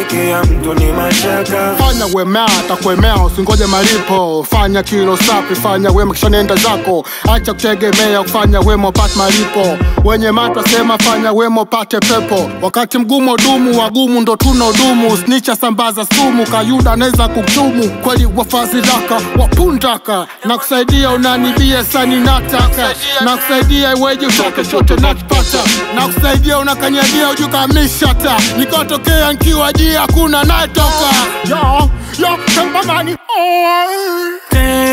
kumchukia mtu ni mashaka fanya wema atakuemea usingoje malipo fanya kilo safi fanya wema kisha nenda zako acha kutegemea kufanya wema upate malipo wenye mato sema fanya wema upate pepo wakati mgumu dumu wagumu ndo tuna udumu snicha sambaza sumu kayuda anaweza kuchumu kweli wafazilaka wapundaka na kusaidia unanibia sani nataka na kusaidia iweje utoke chote nakipata na kusaidia unakanyagia ujukamishata nikotokea nkiwa jia kuna natoka yo yo kambamani oh.